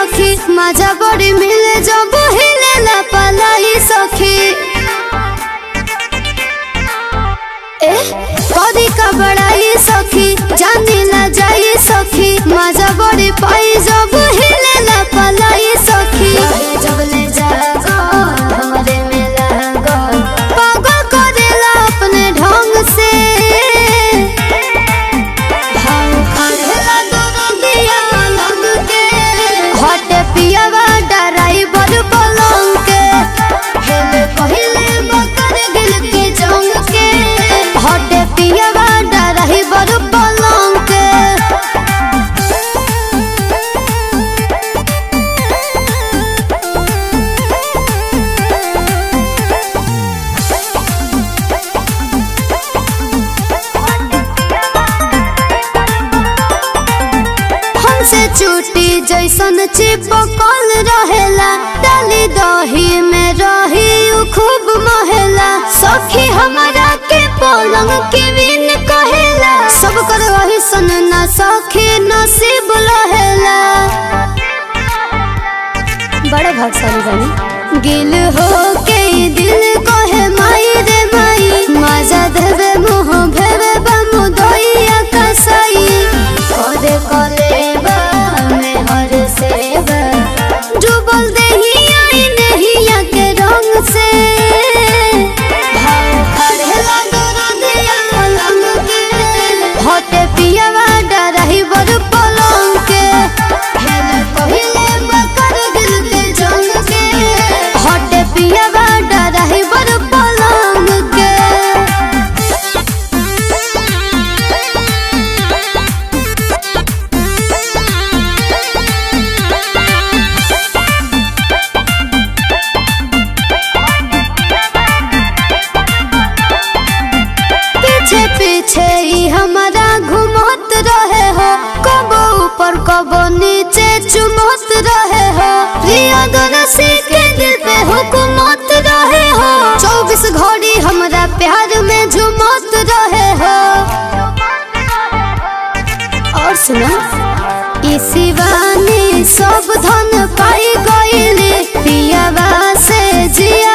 सखी मजा बड़ी मिले जब हिले ला पलाई सखी ए कदी का बड़ाई सखी जानी ना जाई सखी मजा बड़ी पाई जब हिले ला पलाई सखी जब ले जागो हमरे में लागो पागल करेला अपने ढंग से भाव खानेला दोनों दिया लग के हटे पियावा डराइवर पलंग के हेले पहिले बकर दिल के जंग के हटे पियावा डराइवर पलंग के हमसे चूटी जैसन चिपकल रहेला डाली दही में रही उ खूब महेला सखी हमारा के पलंग के बिन कहेला सब कर वही सन ना सखी नसीब रहेला बड़े भागशाली बनी गिल हो के दिल कहे माई रे माई मजा देवे मुँह भेवे बमु दइया कसाई करे करे बा में हर सेवा डूबल देहिया इ नेहिया के रंग से भाव खड़ेला दोनों दिया लंग के हटे पियावा डराही बर पलंग के हेले पहिले बकर दिल के जंग के हटे पियावा डराही बर पलंग के पीछे पीछे ही हमारा घुमत रहे हो कबो ऊपर कबो नीचे चुमत रहे हो प्रियदर्शी के दिल पे हुकुमत रहे हो चौबीस घड़ी हमरा प्यार में झुमत रहे हो और सुना इसी वानी सब धन पाई गईली पियावा से जिया